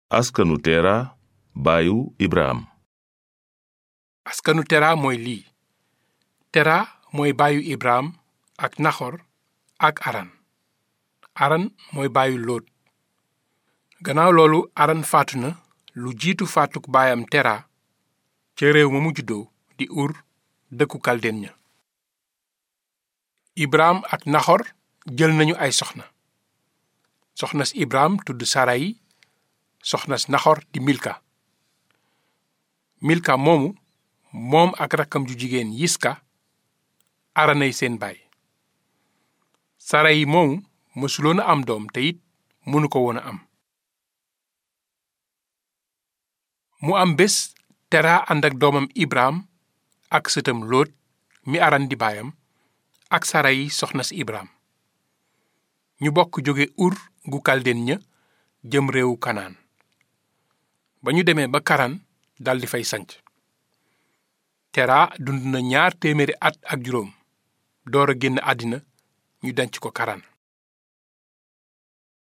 askanu tera baayu ibraham askanu tera mooy lii tera mooy baayu ibraham ak naxor ak aran aran mooy baayu lóot gannaaw loolu aran faatu na lu jiitu faatuk baayam tera ca réew ma mu juddoo di ur dëkku kalden ña ibraham ak naxor jël nañu ay soxna soxnas ibraham tudd sarayi soxnas naxor di milka milka moomu moom ak rakkam ju jigéen yiska aranay seen baay sarayi moomu mësuloon a am doom te it mënu ko woon a am mu am bés tera ànd ak doomam ibraham ak sëtam lóot mi aran di baayam ak sarayi soxnas ibraham ñu bokk jóge ur gu kalden ña jëm réewu kanaan ba ñu demee ba karan daldi fay sanc tera dund na ñaar téeméeri at ak juróom door a génn àddina ñu denc ko karan